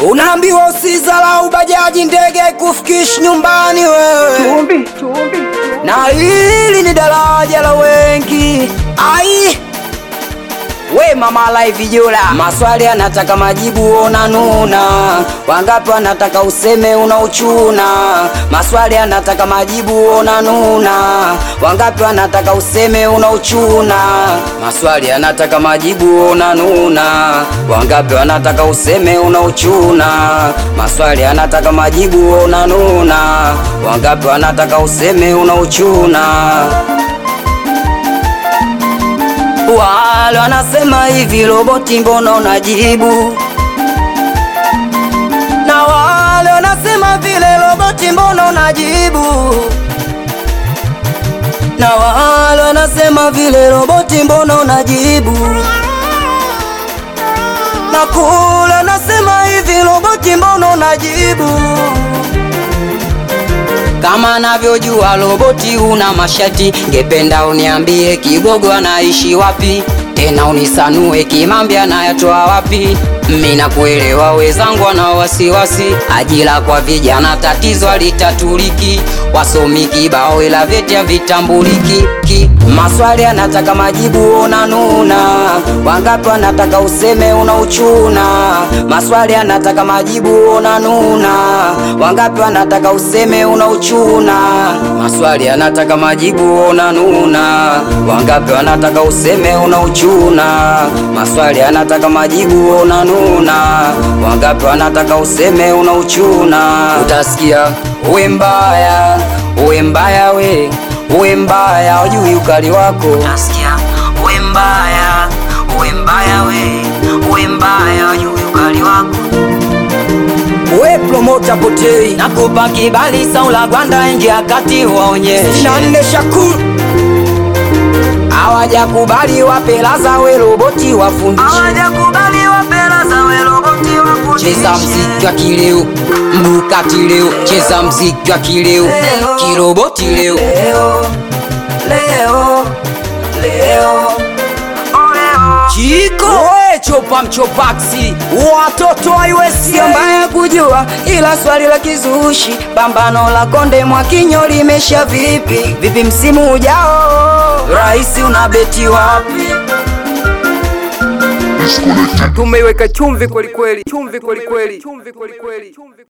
Unaambiwa usizalau bajaji, ndege kufikishi nyumbani wewe, Chumvi, chumvi. na hili ni daraja la wengi. Ai we mama live Jula, maswali anataka majibu, ona nuna. Wangapi wanataka useme una uchuna? Maswali anataka majibu, ona nuna. Wangapi wanataka useme una uchuna? Maswali anataka majibu, ona nuna. Wangapi wanataka useme una uchuna? Maswali anataka majibu, ona nuna. Wangapi wanataka useme una uchuna? Wale wanasema hivi, roboti mbona unajibu? Na wale wanasema vile, roboti mbona unajibu? Na wale wanasema vile, roboti mbona unajibu? Na kule wanasema hivi, roboti mbona unajibu? Kama navyojua roboti una mashati, ngependa uniambie kigogo anaishi wapi, tena unisanue kimambi anayatoa wapi. Mimi nakuelewa, wezangu wana wasiwasi, ajira kwa vijana tatizo alitatuliki, wasomi kibao ila vyeti havitambuliki. Ki- Maswali anataka majibu, ona nuna. Wangapi wanataka useme una uchuna? Maswali anataka majibu, ona nuna. Wangapi wanataka useme una uchuna? Maswali anataka majibu, ona nuna. Wangapi wanataka useme una uchuna? Maswali anataka majibu, ona nuna. Wangapi wanataka useme una uchuna? Utasikia uwe mbaya, uwe mbaya we, uwe mbaya, ujui ukali wako. Utasikia uwe mbaya, uwe mbaya we, uwe mbaya, ujui ukali wako. We promota potei nakupa kibali saula gwanda ingia kati waonyeshe nane shakuru hawajakubali wapelaza we roboti wafundishe hawajakubali wapelaza we roboti wafundishe cheza mziki wa kileo mbukati leo cheza mziki wa kileo kiroboti leo leo leo leo Chiko we chopa mchopaksi watoto haiwezi mbaya kujua, ila swali la kizushi, pambano la konde Mwakinyo limesha vipi vipi msimu ujao, rahisi unabeti wapi? Tumeiweka chumvi kweli kweli, chumvi kweli kweli, chumvi kweli kweli.